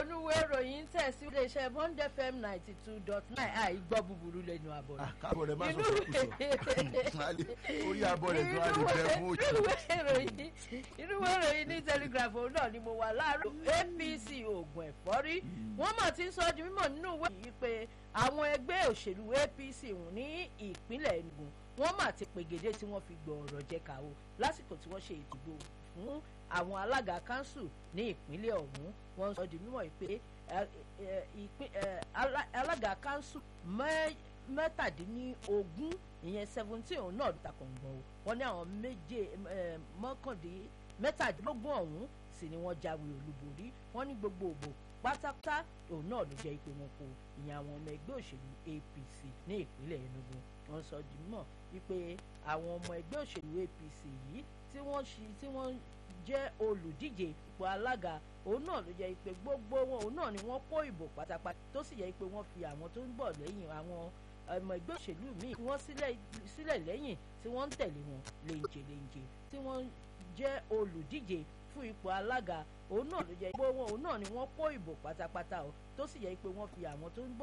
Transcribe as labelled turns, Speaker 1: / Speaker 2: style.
Speaker 1: onúwé ìròyìn tẹ̀sí iléeṣẹ́ bond fm ninety two dot nine àìgbọ́ búburú lẹ́nu àbọ̀
Speaker 2: Ah, káàbọ̀ rẹ̀ má sọ fún kùsọ̀ orí abọ́ rẹ̀ tó wà lè bẹ̀rẹ̀ fún òjò.
Speaker 1: inúwé ìròyìn inúwé ìròyìn ní telegraph òun náà ni mo wà láàárọ̀ apc oògùn ẹ̀fọ́rí wọ́n mà ti ń sọ di mímọ̀ nínú ìwé yìí pé àwọn ẹgbẹ́ òṣèlú apc wù ní ìpínlẹ̀ enugu wọ́n mà ti pègèdè tí wọ́n fi gbọ́ ọ̀rọ̀ jẹ kàwó lásìkò tí wọ́n ṣe ìdìbò fún àwọn alága kanṣu ní ìpínlẹ̀ ọ̀hún wọ́n sọ di mímọ̀ yìí pé ẹ, ẹ, ìpín- ẹ, alá- alága kanṣu mẹ́- mẹ́tàdínlógún ìyẹn seventeen òun náà ta kọ̀ǹgbọ̀n o wọ́n ní àwọn méje ẹ, mọ́kàndín mẹ́tàdínlógún ọ̀hún sì ni wọ́n jáwé olúborí wọ́n ní gbogbo òbò pátápátá òun náà ló jẹ́ ìpè wọn kò ìyẹn àwọn ọmọ ẹgbẹ́ òṣèlú apc ní ìpínlẹ̀ enugu wọ́n sọ di mọ̀ wípé àwọn ọmọ ẹgbẹ́ òṣèlú apc yìí tí wọ́n ṣi tí wọ́n jẹ́ olùdíje ipò alága òun náà ló jẹ́ pé gbogbo wọn òun náà ni wọ́n kó ìbò pátápátá tó sì jẹ́ pé wọ́n fi àwọn tó ń bọ̀ lẹ́yìn àwọn ọmọ ẹgbẹ́ òṣèlú míì tí wọ́n sílẹ̀ sílẹ̀ lẹ́yìn tí wọ́n ń tẹ̀lé wọn léńjẹ léńjẹ tí wọ́n jẹ́ olùdíje fún ipò alága òun náà ló jẹ́ gbogbo wọn òun náà ni wọ́n kó ìbò pátápátá o tó sì jẹ́ pé wọ́n fi àwọn tó ń bọ̀